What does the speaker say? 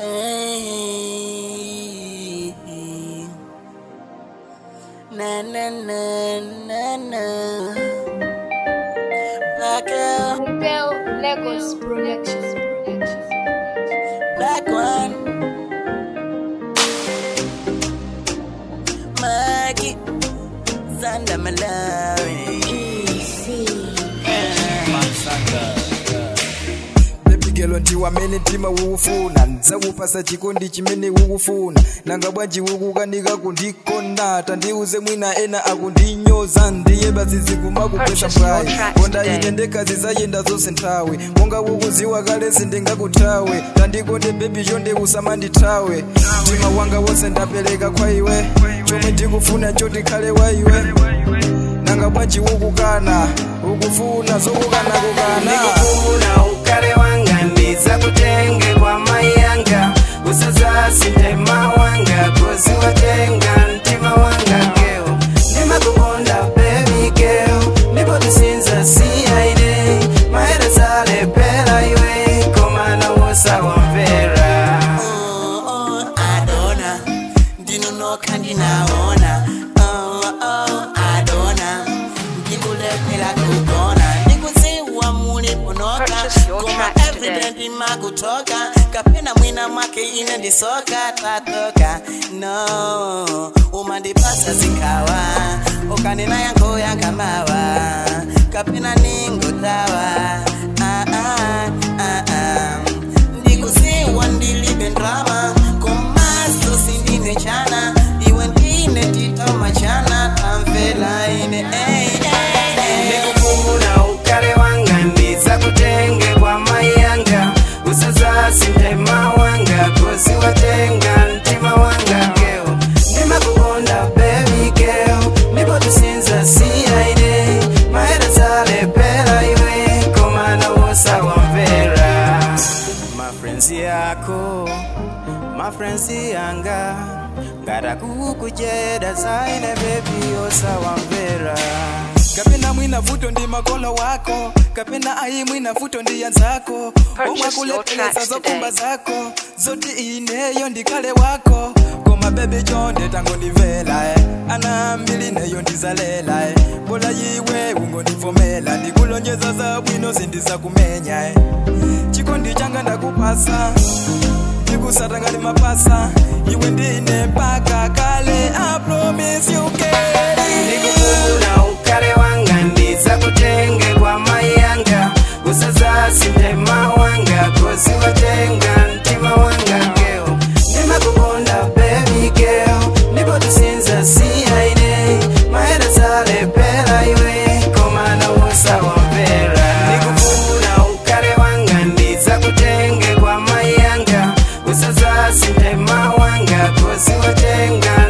Hey. Na na na na na. Black girl, Bell Lagos Productions. black one. Maggie, Sanda Malawi. bebigelo ndi wamene mtima ukufuna ndzakupasa chikondi chimene ukufuna nanga bwanji ukukanika kundikonda tandiuze mwina ena akundinyoza ndiye basi kumakupesa mphayi konda ine ndekazi zayenda zonse nthawi monga ukuziwa kale sindingakuthawe tandikonde bebi chonde usamandithawe mtima wanga wonse ndapereka kwa iwe chomwe ndikufuna chotikhale wa iwe nanga bwanji ukukana ukufuna zokukana kukana ndikufuna ukale wanga ndiza kutenge kwa mai yanga usazasi mtima wanga kozi watenga mtima wanga geo ndimakukonda baby girl ndipo tisinza siyaine maera zalepera iwe komana wosawamvera Oh, oh, Adona, ndinonoka ndinaona. Oh, oh, Adona, ndikulephera kugona. Ndikuziwa muli kunoka, Purchase your koma tracks everyday today. ndimakutoka. Kapena mwina mwake ine ndisoka tatoka. No, umandipasa zikawa, ukanena yanko yakamawa. Kapena ningotawa. Ah, ah, ah, ah ndikuziwa ndilibe ndrama komaso sindine chana iwe ndine tito machana tamvela ine ey, ey, ey. ndikufuna ukale wanga ndiza kutenge kwa mai yanga usazasi mtima wanga kozi watenga mtima wanga geo ndimakukonda baby girl ndipo tisinza siyaine maera zalepera iwe komana wosawamvera mafrenzi yako mafrenzi yanga ngatakukucheda zaine bebi osawamvera kapena mwina vuto ndi makolo wako kapena ayi mwina vuto ndi yanzako omwe your akulepelesa tracks zokumba today. zako zoti ineyo ndikhale wako koma bebi chonde tangondimvera eh. ana mbili neyo ndizalela eh. bola yiwe ungondivomera ndikulonjeza zabwino zindizakumenya eh. chikondi changa ndakupasa ndikusatangani mapasa iwe ndine mpaka kale I promise you girl. ndikufuna ukale wanga ndiza kutenge kwa mai yanga usazasi mtima wanga kozi watenga mtima wanga geo ndimakukonda baby girl ndipo tisinza siyaine maera zalepera iwe komana wosawamvera ndikufuna ukale wanga ndiza kutenge kwa mai yanga usazasi mtima wanga kozi watenga